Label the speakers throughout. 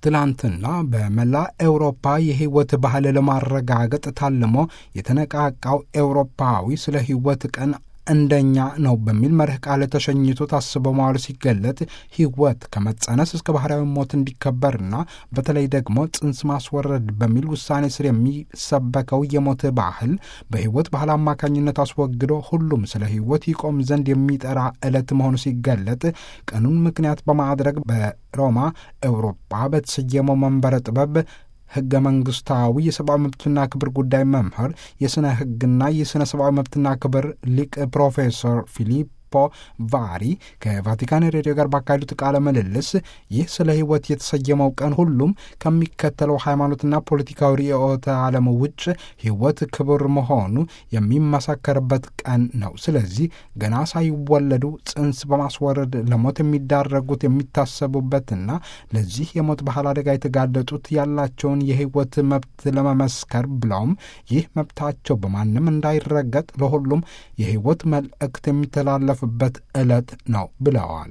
Speaker 1: ትላንትና በመላ ኤውሮፓ የሕይወት ባህል ለማረጋገጥ ታልሞ የተነቃቃው ኤውሮፓዊ ስለ ሕይወት ቀን እንደኛ ነው በሚል መርህ ቃል ተሸኝቶ ታስቦ መዋሉ ሲገለጥ ሕይወት ከመጸነስ እስከ ባህላዊ ሞት እንዲከበርና በተለይ ደግሞ ጽንስ ማስወረድ በሚል ውሳኔ ስር የሚሰበከው የሞት ባህል በሕይወት ባህል አማካኝነት አስወግዶ ሁሉም ስለ ሕይወት ይቆም ዘንድ የሚጠራ ዕለት መሆኑ ሲገለጥ ቀኑን ምክንያት በማድረግ በሮማ ኤውሮፓ በተሰየመው መንበረ ጥበብ ሕገ መንግሥታዊ የሰብአዊ መብትና ክብር ጉዳይ መምህር የሥነ ሕግና የሥነ ሰብአዊ መብትና ክብር ሊቅ ፕሮፌሰር ፊሊፖ ቫሪ ከቫቲካን ሬዲዮ ጋር ባካሄዱት ቃለ ምልልስ ይህ ስለ ሕይወት የተሰየመው ቀን ሁሉም ከሚከተለው ሃይማኖትና ፖለቲካዊ ርዕዮተ ዓለም ውጭ ሕይወት ክብር መሆኑ የሚመሰከርበት ቀን ነው። ስለዚህ ገና ሳይወለዱ ጽንስ በማስወረድ ለሞት የሚዳረጉት የሚታሰቡበትና ለዚህ የሞት ባህል አደጋ የተጋለጡት ያላቸውን የሕይወት መብት ለመመስከር ብለውም ይህ መብታቸው በማንም እንዳይረገጥ ለሁሉም የሕይወት መልእክት የሚተላለፍ በት ዕለት ነው ብለዋል።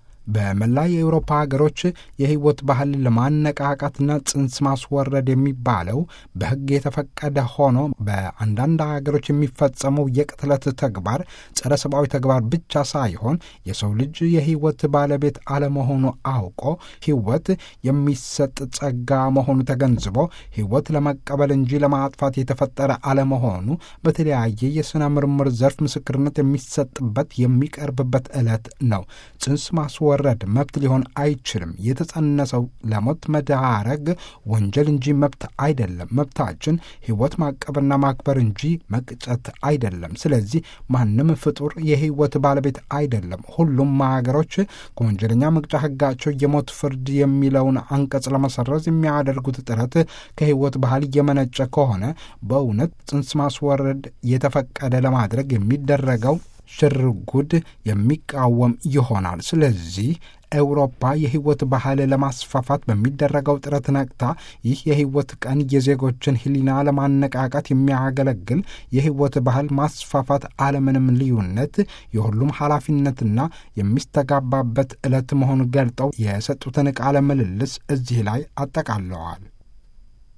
Speaker 1: በመላ የአውሮፓ ሀገሮች የሕይወት ባህል ለማነቃቃትና ጽንስ ማስወረድ የሚባለው በሕግ የተፈቀደ ሆኖ በአንዳንድ ሀገሮች የሚፈጸመው የቅትለት ተግባር ጸረ ሰብአዊ ተግባር ብቻ ሳይሆን የሰው ልጅ የሕይወት ባለቤት አለመሆኑ አውቆ ሕይወት የሚሰጥ ጸጋ መሆኑ ተገንዝቦ ሕይወት ለመቀበል እንጂ ለማጥፋት የተፈጠረ አለመሆኑ በተለያየ የሥነ ምርምር ዘርፍ ምስክርነት የሚሰጥበት የሚቀርብበት ዕለት ነው። ጽንስ ማስወ ረድ መብት ሊሆን አይችልም። የተጸነሰው ለሞት መዳረግ ወንጀል እንጂ መብት አይደለም። መብታችን ሕይወት ማቀብና ማክበር እንጂ መቅጨት አይደለም። ስለዚህ ማንም ፍጡር የሕይወት ባለቤት አይደለም። ሁሉም ሀገሮች ከወንጀለኛ መቅጫ ሕጋቸው የሞት ፍርድ የሚለውን አንቀጽ ለመሰረዝ የሚያደርጉት ጥረት ከሕይወት ባህል እየመነጨ ከሆነ በእውነት ጽንስ ማስወረድ የተፈቀደ ለማድረግ የሚደረገው ሽርጉድ የሚቃወም ይሆናል። ስለዚህ ኤውሮፓ የሕይወት ባህል ለማስፋፋት በሚደረገው ጥረት ነቅታ ይህ የሕይወት ቀን የዜጎችን ሕሊና ለማነቃቃት የሚያገለግል የሕይወት ባህል ማስፋፋት አለምንም ልዩነት የሁሉም ኃላፊነትና የሚስተጋባበት ዕለት መሆኑን ገልጠው የሰጡትን ቃለ ምልልስ እዚህ ላይ አጠቃለዋል።